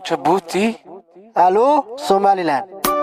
jabuuti alo somalilan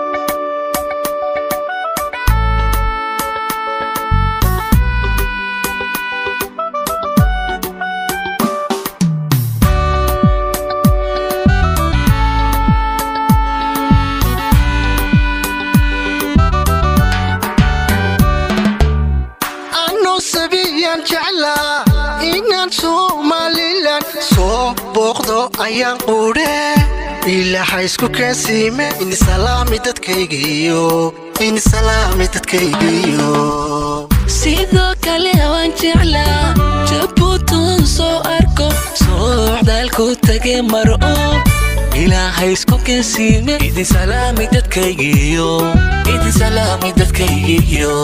anuu sabiyaan jeclaa inaan somalilan soo booqdo ayaan quudhe ilaaha isku keensiime inisalaami dadkaygiyo inisalaami dadkaygiyo sidoo kale waan jeclaa jabuutan soo arko socdaalku tage maro ilaahay isku kensiime idin salaami dadkaygiyo idin salaami dadkaygiyo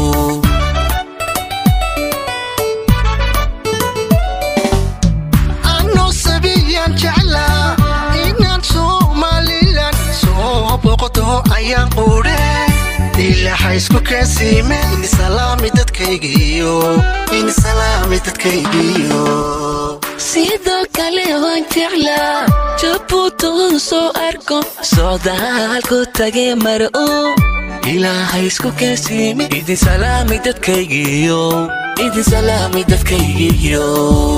anuu sabiyaan jeclaa inaan somalilan soo booqdo ayaan quudhe ilaaha isku keensiime inisalaami dadkaygiyo inisalaami dadkaygiyo sidoo kale waan jeclaa jabuutan soo arko socdaalku tage maro ilaahay isku kensiime idin salaami dadkaygiyo idin salaami dadkaygiyo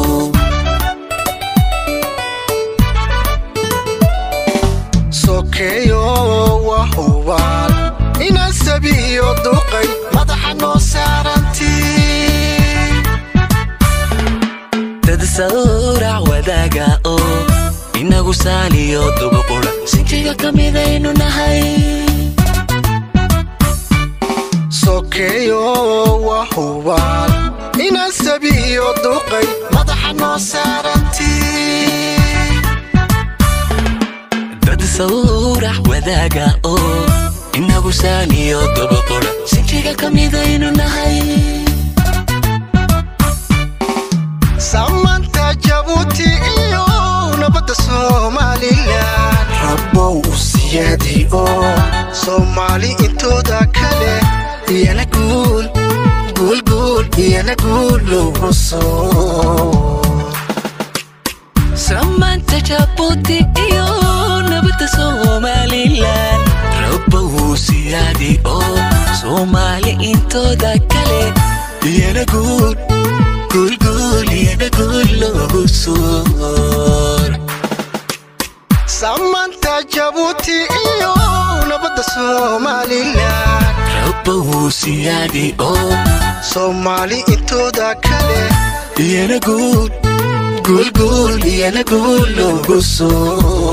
sokeeyo waa hubaal inaan sabiyo duqay madaxa noo saaranti dad sawrac wadaaga oo inagu saaliyo dubuqura sinjiga ka midaynu nahay sokeeyo waa hubaal inaan sabiyo duqay madaxa noo saaranti dad sawrac wadaaga oo inagu saaliyo dubuqura sinjiga ka midaynu nahay samanta jabuuti iyo nabadda somalilan rabbow u siyaadi oo soomaali intooda kale iyana guul guulguul iyana guul loogu soo samaanta jabuuti iyo nabadda somalilan rabbow siyaadi oo soomaali intooda kale iyana guul guulguul iyana guul loogu soor samanta jabuuti iyo nabadda somalilan rabbow siyaadi oo soomaali intooda kale iyana guul guulguul iyana guul loogu soo